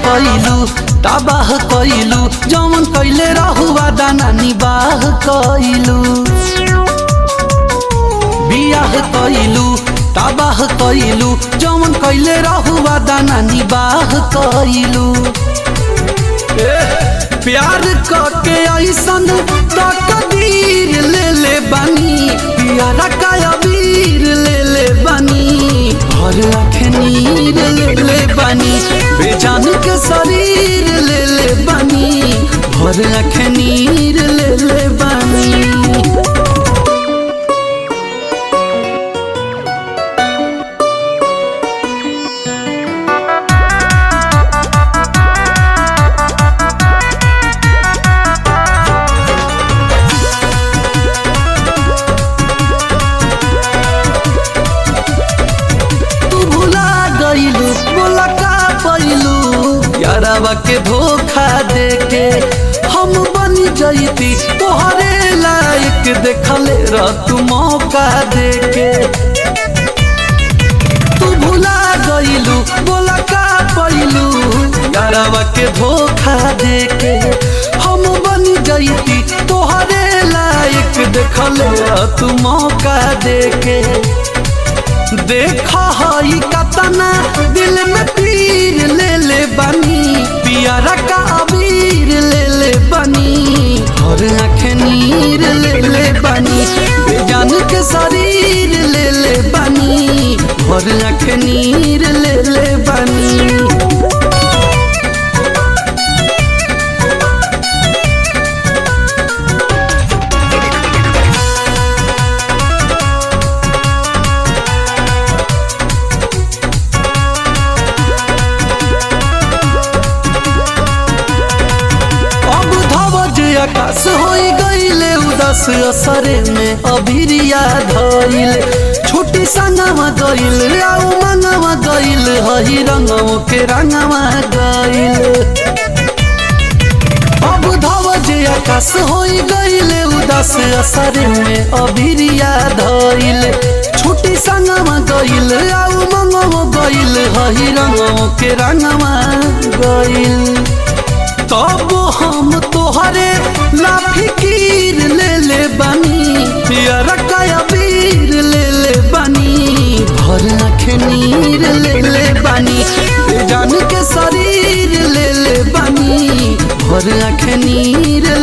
कइलू तबाह कइलू जमन कइले रहुआ दाना निबाह कइलू बियाह कइलू तबाह कइलू जमन कइले रहुआ दाना निबाह कइलू प्यार करके ऐसन तकदीर ले ले बानी प्यारा का अबीर ले ले बानी भर आँखें नीर ले ले बानी बेजान के शरीर ले ले बानी भर आँखें नीर ले ले बानी तू भुला गइलू बोला का पैलू यारावा के धोखा दे के हम बन जइती तोहरे लायक देखले रह तू मौका दे के तू भुला गइलू बोला का पैलू यारावा के धोखा दे के हम बन जइती तोहरे लायक देखले रह तू मौका दे के देखा हई कतना दिल में पीर ले ले बनी पियारा का अबीर ले ले बनी और आँखें नीर ले ले बनी बेजान के शरीर ले ले बनी और आँखें नीर ले ले बनी अब धवज आकाश होई गईले उदास असरे में अभिरिया धइल छोटी संगवा गइल आउ मंगवा गइल हई रंगवा के रंगवा गइल अब धवज आकाश होई गईले उदास असरे में अभिरिया धइल छोटी संगवा गइल आउ मंगवा गइल हई रंगवा के रंगवा गइल तब हम तोहरे लाफिकीर ले ले बनी पियर कबीर ले ले बनी भर आँखें नीर ले ले बनी बेजान के शरीर ले ले बनी भर आँखें नीर